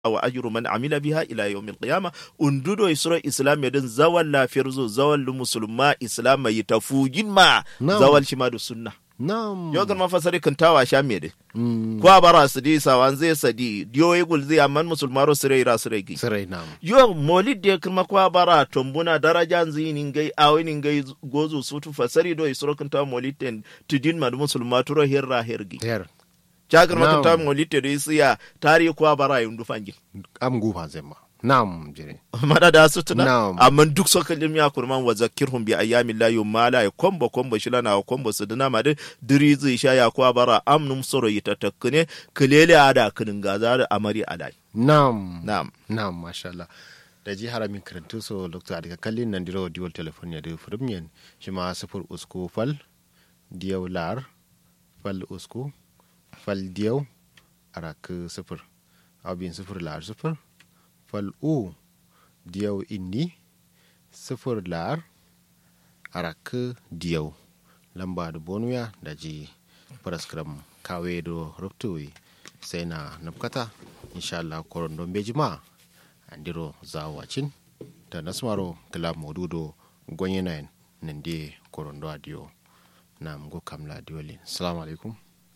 wa ajru man amila biha ila yawmil qiyama undudo isro islam yadin zawal la firzo zawal musulma islam yi tafugin ma Na'am. zawal shi ma da sunna Na'am. yau kan mafasari kan tawa sha me de Mm. ko bara su di sawan zai sadi diyo yi gul zai amman musulmaro su rai ra su rai gi Sirai na'am. yo molid de kuma kwa bara tombuna daraja zinin gai awinin gai gozu sutu fasari do isro kan tawa molid ten tudin ma musulma turo hirra hirgi Ter. jagar Na'am. maka tawa molid te do isiya tari kwa bara yundu fangin Am gufa zema. Na'am jire. mada da su tuna Na'am. amma duk sokalin ya kurman wa zakirhum bi ayyamin la yumala ya kombo kombo shilana wa kombo su dina ma de diri zai sha ya kwa bara amnum soro yita takkune kilele ada kinin gaza da amari alai Na'am. na'am Na'am masha Allah. Da ji haramin karantu so Dr. Adika kallin nan diro diwal telefon ya da furimyen shi ma sifur usku fal diyau lar fal usku fal diyau arak sifur abin sifur lar sifur fal u diyau inni sifur lar arak diyau lamba da bonuya da ji paraskram kawe do ruptuwi sai na nafkata insha Allah koron don beji ma andiro zawacin da nasmaro kila modudo gwanyenayin nan de koron do adiyo na mgo kamla diolin assalamu alaikum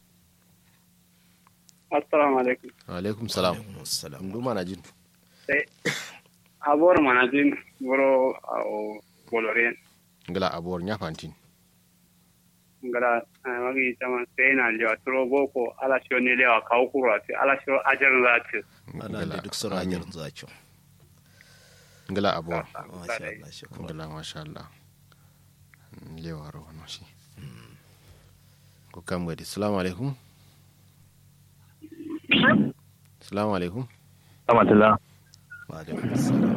assalamu alaikum wa alaikum salam Assalam. ndu mana jin sai abor manajin wuro o boloren ngala abor nyafantin ngara magi tama sai na lewa turo boko ala sho ne lewa kawo kuro ati ala sho ajar zati ana da duk sura amin. hanyar zakin ngala abor masha Allah shukran ngala masha Allah lewa ro no shi ko kam gadi assalamu alaikum assalamu alaikum Amatila, wa alaikum assalam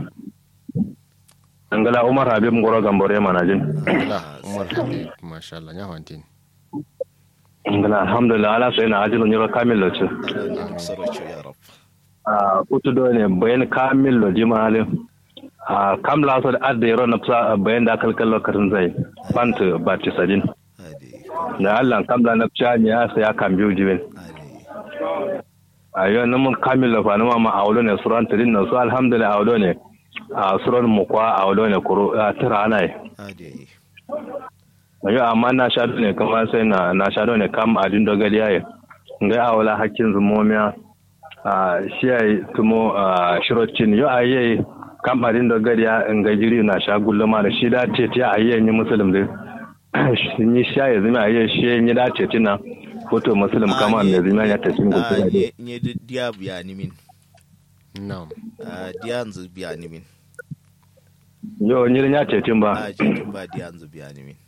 Angala Umar Habib Ngoro Gambore Manajin. ngala umar habib masha Allah nyafantin Angala Alhamdulillah ala sai na ajin nyiro kamil lo ce. ana da duk sura ce ya rab Ah utu do ne bayan kamil lo jima ale. Ah kam la so da adda yaro na psa bayan da kalkal lo karin zai. Pant bati sadin. hadi Da Allah kam la na psa ne ya sai ya kam biyu jibin. hadi Ayo na mun kamil lo fa na ma awlo ne suran tadin na so alhamdulillah awlo ne. A suran mu kwa awlo ne kuro tira anai. hadi Ayo amma na sha ne kamar sai na na sha ne kam adin dogari yayi. Ngai awala hakkin zumomiya a shi yayi tumo a shirocin yo ayi kam adin dogari ya ngai jiri na sha gulluma da shi da ce ta ayi ni musulum din. Ni sha ya zama ayi shi ni da ce tina foto musulum kama me zama ya tafi gudu da nye nye di- dia biya ni min na'am Ah, dia nzu biya ni min Yo ni ya ce tin ba. a jikin ba dia nzu biya ni min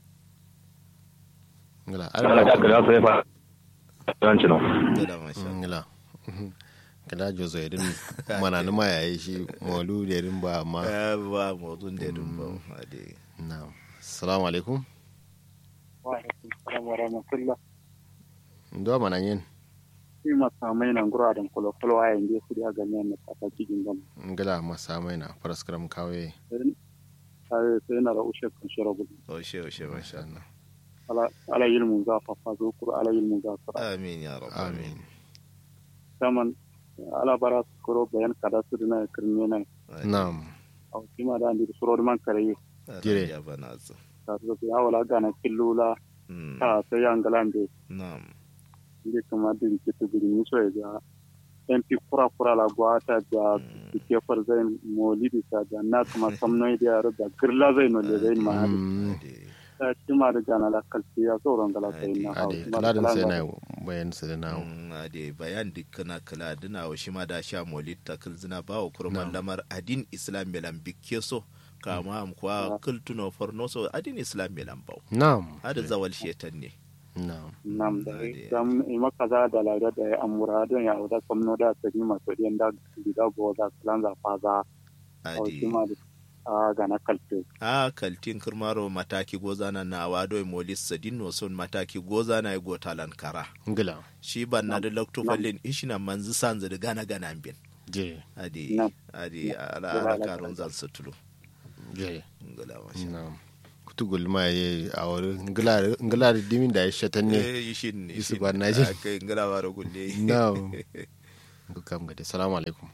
ngala Ala ka kira sai fa. Dan cino. gada masha ngala kada jozo edin mana numa yayi shi molu da edin ba amma ya ba motsin da dun ba hadi na'am assalamu alaikum wa alaikum salam wa rahmatullah ndo mana yin shi masamai nan gura da kolo kolo ayin da su da ganyen na kaka cikin gam ngala masa mai na paraskram kawe sai sai na da ushe kan shirabu oshe oshe masha Allah ala ala ilmu za fa fa zo kuro ala ilmu za fa amin ya rab amin saman ala bara su kuro bayan kada su dina kirme nan na'am a kima da andi suro man kare Dire. ya bana zu ta su ya wala gana killula Mm, ta sai yan galande na'am ndi kama din kitu biri ni so ya MP kura kura la gwata da ke far zai molidi ta da na kuma samno da yaro da girla zai no le zai ma hadi Mm, hadi ta kima da gana la kalti ya so ran gala sai na ade kaladin sai na bayan su da nawo Mm, ade bayan dikkana kala dina wa shi ma da sha molit ta kilzina ba wa kurman lamar adin islam melan bikke so kama am kwa kultuno forno so adin islam melan bau na'am hada zawal shetan ne na'am nam da Ade. dam ima kaza da la da ya amura don ya da samno da ta ni ma so den da da go da kalan za fa za o ade kima da a gana kalti a kaltin kirmaro mataki gozana na wado molis sadin no son mataki gozana ya gotalan kara ngala shi ban na da lokto fallin ishina manzu sanzu da gana gana bin je ade Nam. ade ala Nam. ala karun zan sutulu je ngala masha na'am kutugul ma ye a wurin ngala ngala dimin da ya shatan ne eh yishin ne Yusuf shin. Barnaji. Ah, kai ngala waro gulle na'am kam gade salamu alaikum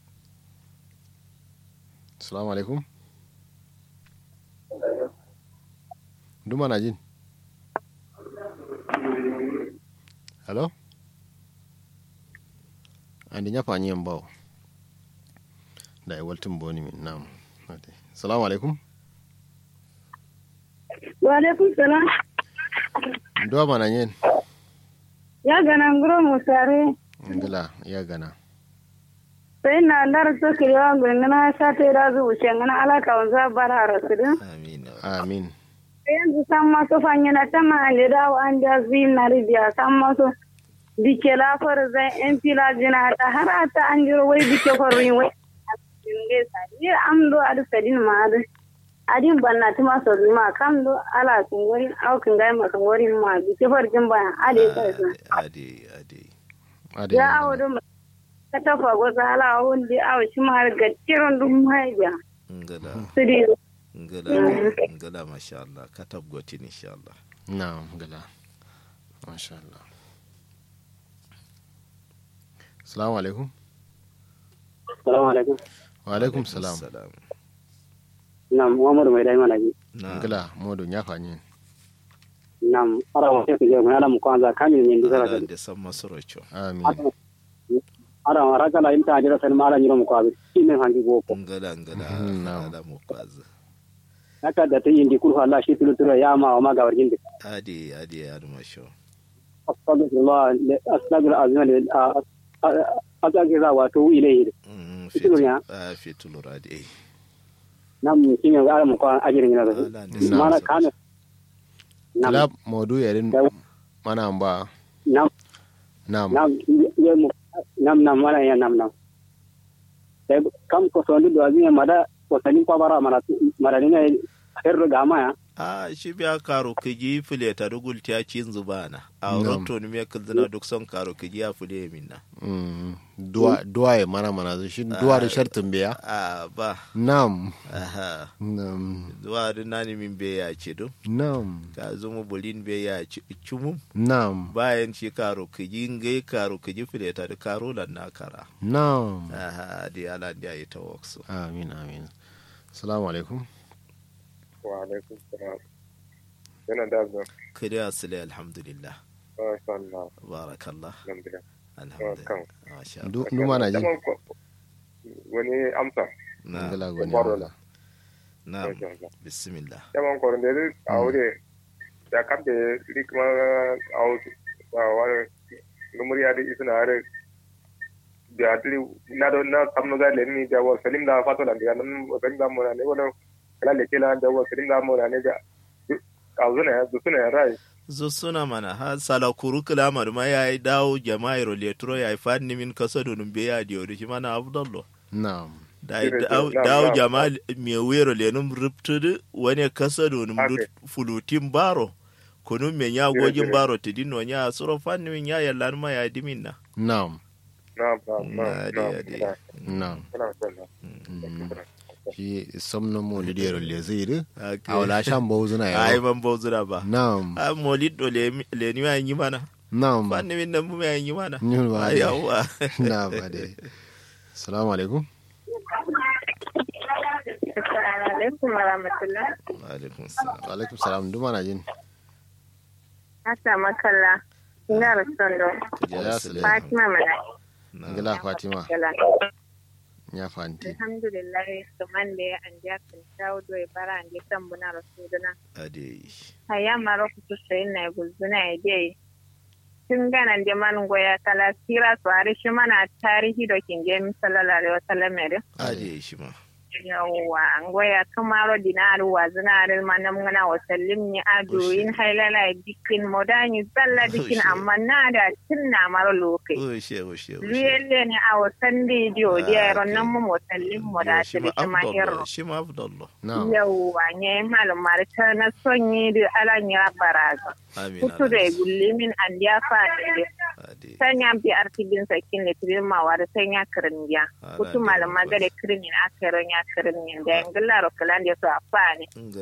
salamu alaikum duma na jin hello andi ñafa ñiyen bawo da e waltin boni min nam Ade. salamu alaikum wa alaikum salam duwa mana ñen ya gana nguro musare ngila ya gana sai na lar so kiriwa ngana sa te da zu wuce ngana ala ka wanza bara rasudu amin amin yanzu san maso fanya na tama ande da an da zin na ribiya san maso dike la far zai en fila jina ta har ata an jiro wai dike farin wai nge sa ni am do adu sadin ma adu adin banna tuma so ma kam do ala kun gori au kun ga ma kun gori ma dike farjin ba ade sai ade ade ade ya awo do ka tafa goza ala wonde awo shi ma har gattiron dum haija ngala sidi ngala ngala masha Allah katab gotin insha Allah na'am ngila masha Allah salamu alaikum Salamu alaikum. wa alaikum salam salam Nam Muhammadu mai dai mana ji. na ngila modo ñafa ñen Nam ara wa ke je mana mu kwanza kami ne ndi sara Allah kan. da san masorocho amin Ara wa raka la imta ajira san mala nyiro mu kwabi. Ine hangi go ko. ngala ngala Na'am. ngala mu kwazi Haka da ta indi kurhu Allah shi tulu tulu ya ma wa ma ga warjin de. ade ade ya masho Astagfirullah astagfir azma le astagfir wa to ilayhi. Mm, Fitulu fitu- ya? ah, fitulu rade Nam kinga ara mu kwan ajira nyina da. Allah da san Mana masorocho. kana. Nam kila modu yerin Yau. mana ba nam nam nam ye mu nam nam mana ya nam nam. Sai kam ko so ndu do azina mada ko sanin kwa bara mana mara ne herro gama ya. a shi biya karo kiji file ta dugul ta cin zubana a Na'am. roto ni me kildina duk son karo kiji ya file minna Mm, duwa duwa ya mana mana shi duwa da shartin biya a ba nam aha nam zuwa da nani min be ya ce do nam ka zumu bulin be ya ci cumum nam bayan shi karo kiji ngai karo kiji file ta da karo lan na kara nam aha di ala di ayi tawaksu amin amin salamu alaikum wa alaikum salam yana da zuwa kiri asile alhamdulillah masha Allah barakallah alhamdulillah alhamdulillah masha Allah Du- du mana ji Daman ko- wani amsa na ngala goni Baro Allah. na masha Allah bismillah yaman koron da zai a wuri ya kamta rikma a wasu a wani numuri ya da isa na hari da atiri na da na kamnu ga lenni da wa salim da fato da ga nan salim da mona ne wala kala le kila da wa salim da mona ne da a zuna ya zuna ya rai zo suna mana ha sala kuru kilamar ma ya yi dawo jama'ir letro ya yi fadni min kasa donun be ya diyo da shi mana abdallo nam da yi Dire, dawo dire, dawo na, na. jama'a me wero lenum ruptudu wani kasa donun Ake. dut fulutin baro kunun men ya Dire, gogin dire. baro tidin no ya suro fadni min ya yalla ma ya dimin na nam na na na Na, na de, de. na nam na na Mm. shi somno mo da dero le zai Ake. a wala shan bawu zuna ai ya ban bozura ba nam a molid do le le ni ya yi mana nam fadni min nan mu ya yi mana Nyun ba ai de. yawa na ba dai salamu alaikum assalamu alaikum wa rahmatullah wa alaikum salam wa alaikum salam duma na jin hasa makalla ina rasondo kujera Ya sile sile. fatima mana na ngila fatima kala ya fanti alhamdulillah kaman da ya an ja kan tawo do e bara an je kan buna rasuduna ade haya maro kutu sai na gulzuna ya dai tun ganan da man goya kala sira su ari shi mana tarihi da kin je sallallahu alaihi wasallam ne ade shi ma yawwa an goya kamaro dinaru wa zinarin manam ngana wa sallim ni adu Oshi. in hailala dikin modani zalla dikin Oshi. amma na da tinna maro lokai o she o she o she luyelle ne a wasan didiyo Ah, da yaron okay. nan mu motallin mu da shi ta ma da kuma afdallo irro shi ma afdallo nam yawwa ne malumar ta na sonyi da alan ya baraza amin kutu da gullimin an ya fa ne ade sanya bi artibin sakin da tirin mawa da sanya kirin ya Ala kutu da malama yawa. gare kirin ya kirin ya kirin da yangilla rokalan da su a fa ne Nga